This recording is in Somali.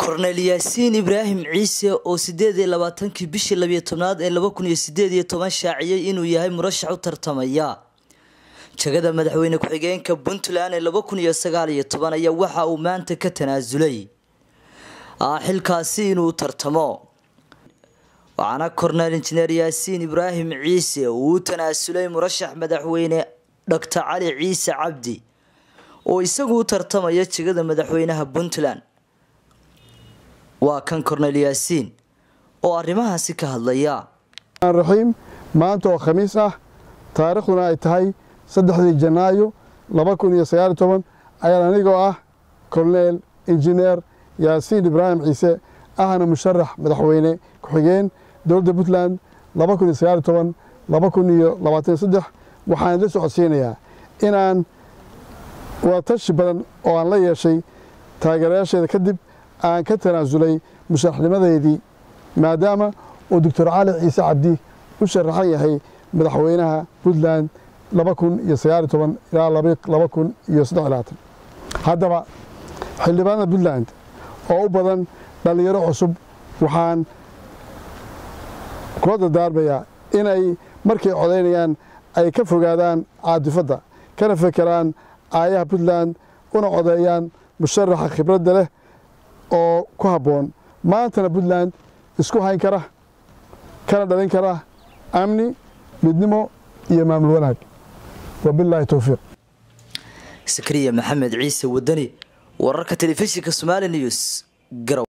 korneyl yaasiin ibraahim ciise oo sideed iyo labaatankii bishii labiyo tobnaad ee laba kun iyo sideed iyo toban shaaciyey inuu yahay murashax u tartamaya jagada madaxweyne ku-xigeenka puntland ee laba kun iyo sagaal iyo toban ayaa waxa uu maanta ka tanaasulay xilkaasi inuu tartamo waxaana korneyl injineer yaasiin ibraahim ciise uu u tanaasulay murashax madaxweyne doctor cali ciise cabdi oo isagu u tartamaya jegada madaxweynaha puntland waa kan korneyl yaasiin oo arrimahaasi ka hadlaya raxiim maanta oo khamiis ah taariikhduna ay tahay saddexdii janaayo laba kun iyo sagaal iyo toban ayaan anigoo ah korneyl injineer yaasiin ibraahim ciise ahna musharax madaxweyne ku-xigeen dowladda puntland laba kun iyo sagaal iyo toban laba kun iyo labaatan iyo saddex waxaan la socodsiinayaa inaan wadatashi badan oo aan la yeeshay taageerayaasheeda kadib aan ka tanaasulay musharaxnimadeedii maadaama uu doctor cali ciise cabdi u sharaxan yahay madaxweynaha puntland laba kun iyo sagaal iyo toban ilaa laba kun iyo saddex iyo labaatan haddaba xildhibaanada puntland oo u badan dhallinyaro cusub waxaan kula dardaarmayaa inay markay codaynayaan ay ka fogaadaan caadifadda kana fekeraan aayaha puntland una codeeyaan musharaxa khibradda leh oo ku habboon maantana puntland isku hayn kara kana dhalin kara amni midnimo iyo maamul wanaag wabilaahi towfiiq sakriya maxamed ciise wadani wararka telefishinka somali news garow